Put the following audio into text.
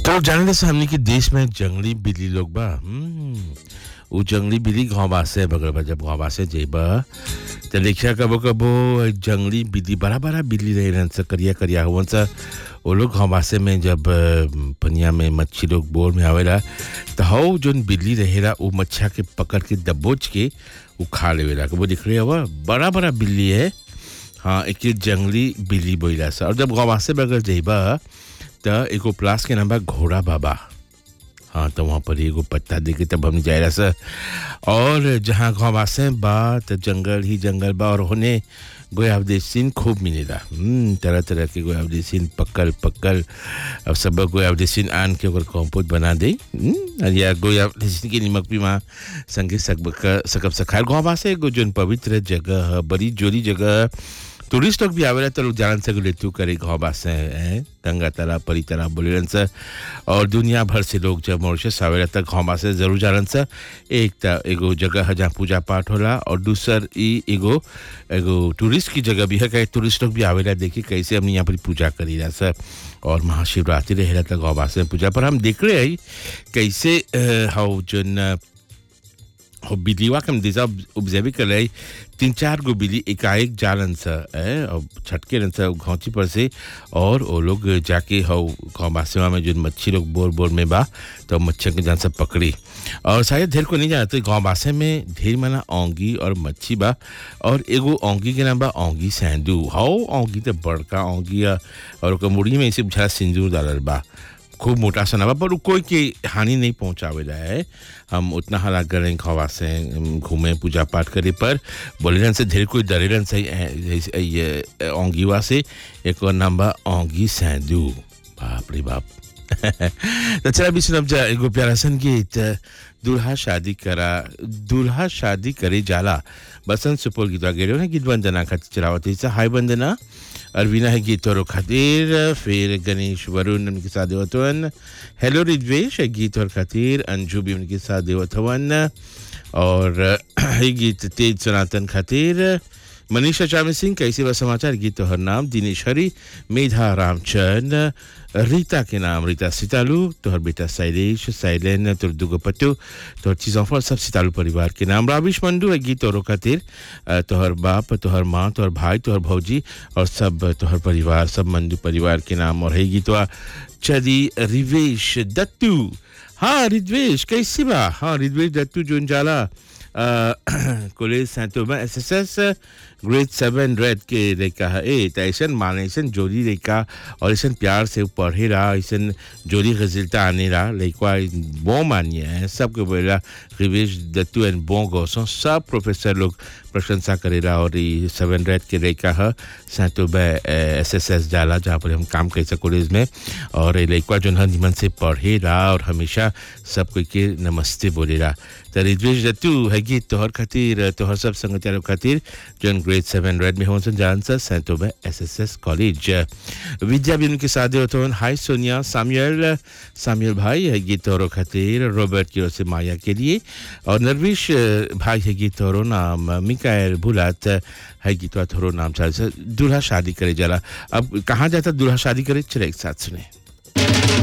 तो जाने से हमने के देश में जंगली बिल्ली लोग बा हम्म, उ जंगली बिल्ली घाव से बगल बा जब घाव से जेबा तो देखिया कबो कबो जंगली बिल्ली बड़ा बड़ा बिल्ली रहे रहन से करिया करिया हुवन सा वो लोग घावासे में जब अ, पनिया में मच्छी लोग बोर में आवेला तो हौ जोन बिल्ली रहेला वो मच्छा के पकड़ के दबोच के वो खा लेवेला वो दिख रही हवा बड़ा बड़ा बिल्ली है हाँ एक ये जंगली बिल्ली बोला सा और जब गवासे बगल जइबा त एगो प्लास के नाम बा घोड़ा बाबा हाँ तो वहाँ पर एगो पत्ता दे के तब हम जाए सा और जहाँ गवासे बा त जंगल ही जंगल बा और होने गोयावदेसिन खूब मिलेला हम्म, तरह तरह के गोयावदेसिन पक्कल पक्कल अब सब गोयावदेसिन आन के ओकर कॉम्पोस्ट बना दे हम्म, और या गोयावदेसिन के निमक भी वहाँ संगे सकब सकब सखार गाँव से एगो जोन पवित्र जगह ह, बड़ी जोरी जगह टूरिस्ट लोग भी आवेला तो लोग जान से लेतू करे घाव से हैं गंगा तालाब परी तालाब बोले से और दुनिया भर से लोग जब मॉरिशस आवेला तक घाव से जरूर जानन से एक त एगो जगह है जहाँ पूजा पाठ होला और दूसर ई एगो एगो टूरिस्ट की जगह भी है कहीं टूरिस्ट लोग भी आवेला देखी कैसे हमने यहाँ पर पूजा करी रहा सर और महाशिवरात्रि रहेला तक घाव से पूजा पर हम देख रहे हैं कैसे अ, हाउ जोन अ, हो बिल्लीवा के हम दिशा ऑब्जर्व कर रहे तीन चार गो बिल्ली एकाएक जालन सा है और छटके रन सा घौची पर से और वो लोग जाके हो गाँव बासेवा में जो मच्छी लोग बोर बोर में बा तो मच्छर के जान सब पकड़ी और शायद ढेर को नहीं जानते गाँव बासे में ढेर मना औंगी और मच्छी बा और एगो औंगी के नाम बा औंगी सैंडू हाउ औंगी तो बड़का औंगी है और ओकर मुड़ी में इसे बुझा सिंदूर डालल बा खूब मोटा सा नवा पर उ कोई के हानि नहीं पहुंचावेला है हम उतना हला करें खवा से हम घूमे पूजा पाठ करे पर बोलेरन से ढेर कोई डरेरन से ऐ- ऐ- ये औंगीवा से एक और नाम बा औंगी सैंदू बाप रे बाप तो चला भी सुनब जा एगो प्यारा सन गीत दूल्हा शादी करा दूल्हा शादी करे जाला बसंत सुपौल गीतवा गेलो ने गीत वंदना खातिर चलावत है हाय वंदना अरविना है गीत और खातिर फिर गणेश वरुण उनके साथ देवतवन हेलो रिद्वेश है गीत और खातिर अंजू भी उनके साथ देवतवन और है गीत तेज सनातन खातिर मनीषा चामी सिंह कैसे बा समाचार गीत तोहर नाम दिनेश हरी मेधा रामचंद रीता के नाम रीता सितालू तोहर बेटा शैलेश शैलेन तोहर दुगो पत्तो तोहर चीजों पर सब सितालू परिवार के नाम राविश मंडू है गीत तोहरो खातिर अ, तोहर बाप तोहर माँ तोहर भाई तोहर भौजी और सब तोहर परिवार सब मंडू परिवार के नाम और है गीतवा चली रिवेश दत्तू हाँ रिद्वेश कैसी बा हाँ रिद्वेश दत्तू जोन जाला कॉलेज सैंतोमा S S S grade seven red के लड़का है ए तो ऐसन माने ऐसन जोड़ी लड़का और ऐसन प्यार से पढ़े रहा ऐसन जोड़ी रिजल्ट आने रहा लड़का बो मानिए है सबके बोला रिवेश दत्तू एंड बो गौसों सब प्रोफेसर लोग प्रशंसा करेला और ये सेवन रेड के लड़का है सैंतोबा एस एस एस जाला जहाँ पर हम काम कैसे कॉलेज में और ये लड़का जो है निमन से पढ़े रहा और हमेशा सब कोई के नमस्ते बोलेला तो रिद्वेश दत्तू है गीत तोहर खातिर तोहर सब संगतियारों खातिर जोन ग्रेड सेवन रेड में होसन जान सा सैंतोबा S S S college Vidya भी उनके साथ होते हाय सोनिया साम्यूल साम्यूल भाई है गीत तोहरों खातिर रॉबर्ट की ओर से माया के लिए और नरविश अ, भाई है गीत तोहरो नाम मिकायल भुलात है गीतवा तोहरो नाम चाल से दूल्हा शादी करे जाला अब कहाँ जाता दूल्हा शादी करे चले एक साथ सुने